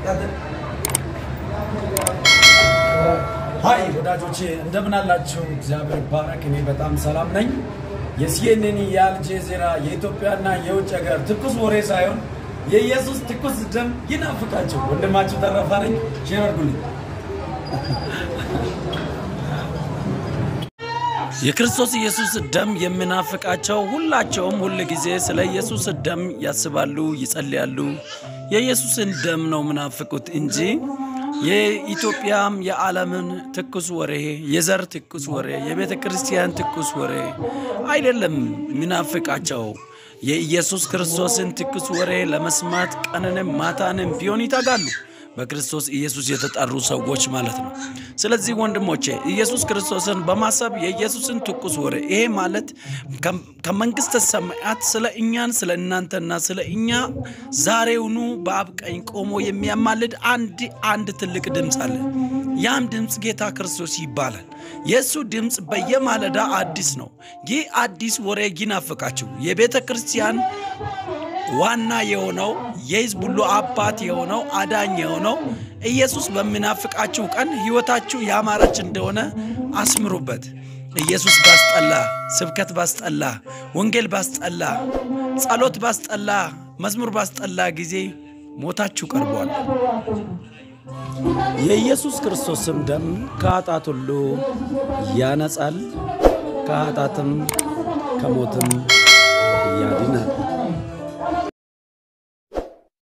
ሀይ ወዳጆቼ እንደምን አላችሁ? እግዚአብሔር ባረክ። እኔ በጣም ሰላም ነኝ። የሲኤንኤን የአልጄዚራ የኢትዮጵያና የውጭ ሀገር ትኩስ ወሬ ሳይሆን የኢየሱስ ትኩስ ደም ይናፍቃችሁ። ወንድማችሁ ተረፋ ነኝ። ሼር አድርጉልኝ። የክርስቶስ ኢየሱስ ደም የሚናፍቃቸው ሁላቸውም ሁል ጊዜ ስለ ኢየሱስ ደም ያስባሉ፣ ይጸልያሉ። የኢየሱስን ደም ነው ምናፍቁት እንጂ የኢትዮጵያም የዓለምን ትኩስ ወሬ፣ የዘር ትኩስ ወሬ፣ የቤተ ክርስቲያን ትኩስ ወሬ አይደለም ምናፍቃቸው። የኢየሱስ ክርስቶስን ትኩስ ወሬ ለመስማት ቀንንም ማታንም ቢሆን ይተጋሉ። በክርስቶስ ኢየሱስ የተጠሩ ሰዎች ማለት ነው። ስለዚህ ወንድሞቼ ኢየሱስ ክርስቶስን በማሰብ የኢየሱስን ትኩስ ወሬ ይሄ ማለት ከመንግስተ ሰማያት ስለ እኛን ስለ እናንተና ስለ እኛ ዛሬውኑ በአብ ቀኝ ቆሞ የሚያማልድ አንድ አንድ ትልቅ ድምፅ አለ። ያም ድምፅ ጌታ ክርስቶስ ይባላል። የእሱ ድምፅ በየማለዳ አዲስ ነው። ይህ አዲስ ወሬ ይናፍቃችሁ የቤተ ክርስቲያን ዋና የሆነው የሕዝብ ሁሉ አባት የሆነው አዳኝ የሆነው ኢየሱስ በሚናፍቃችሁ ቀን ሕይወታችሁ ያማረች እንደሆነ አስምሩበት። ኢየሱስ ባስጠላ፣ ስብከት ባስጠላ፣ ወንጌል ባስጠላ፣ ጸሎት ባስጠላ፣ መዝሙር ባስጠላ ጊዜ ሞታችሁ ቀርቧል። የኢየሱስ ክርስቶስም ደም ከኃጢአት ሁሉ ያነጻል፣ ከኃጢአትም ከሞትም ያድናል።